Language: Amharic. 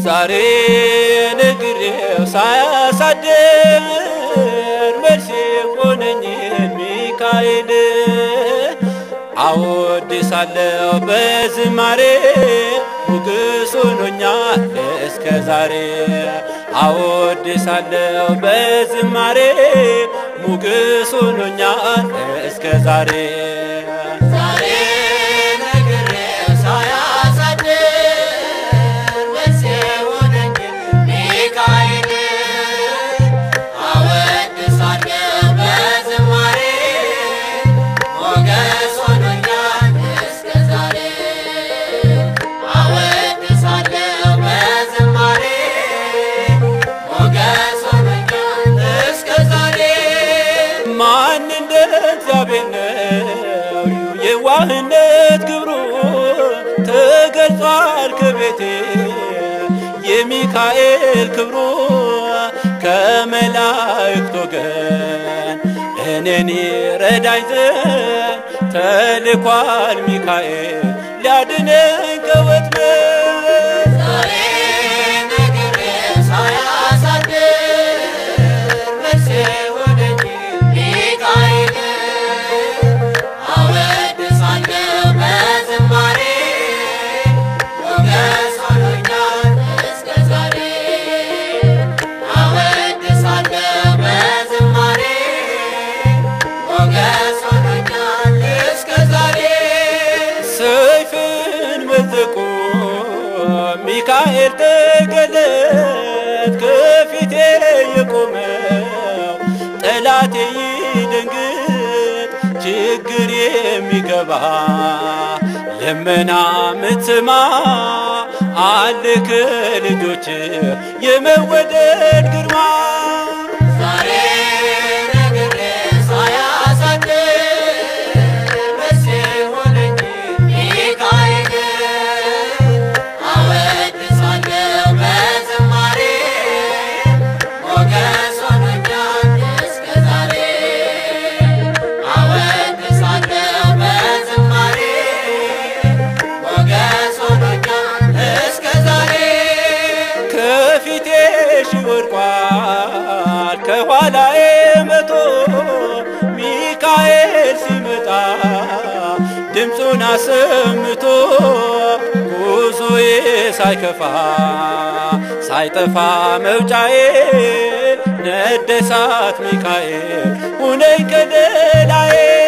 ዛሬ ነግሬው ሳያሳድር መልሴ ሆነኝን ሚካኤል አወድሳለሁ በዝማሬ ሞገስ ሆኖኛል እስከ ዛሬ አወድሳለሁ በዝማሬ ሞገስ ሆኖኛል እስከ ዛሬ ዛሬ ነግሬው ሳያሳድር መልሴ ሆነኝ ሚካኤል አወድሳለሁ በዝማሬ ሞገስ ሆኖኛል እስከ ዛሬ አወድሳለሁ በዝማሬ ሞገስ ሆኖኛል እስከ ዛሬ ማን እንደ እግዚአብሔር ነው የዋህነት ግብሩ ተገልጿል ከቤቴ የሚካኤል ክብሩ ከመላእክት ወገን እኔን ረዳኝ ዘንድ ተልኳል ሚካኤል ሊያድነኝ ከወጥመድ ዛሬ ነግሬው ሳያሳድር መልሴ ሆነኝ ሚካኤል አወድሳለሁ በዝማሬ ሞገስ ሆኖኛል እስከ ዛሬ አወድሳለሁ በዝማሬ ሞገስ ሆኖኛል እስከ ዛሬ ሰይፍን መዘቆ ሚካኤል ተገለጥ ከፊቴ የቆመው ጠላቴ ይደንግጥ ችግር የሚገባ ልመና ምትማ አለ ከልጆች የመወደድ ግርማ ዛሬ ነግሬው ሳያሳድር መልሴ ሆነኝ ሚካኤል አወድሳለሁ በዝማሬ ሞገስ ሆኖኛል እስከ ዛሬ አወድሳለሁ በዝማሬ ሞገስ ሆኖኛል እስከ ዛሬ ከፊቴ ሺህ ወድቋል ከኋላዬ መቶ ሚካኤል ሲመጣ ድምፁን አሰምቶ ጉዞዬ ሳይከፋ ሳይጠፋ መውጫዬ ነደሳት ሚካኤል ሁነኝ ከለላዬ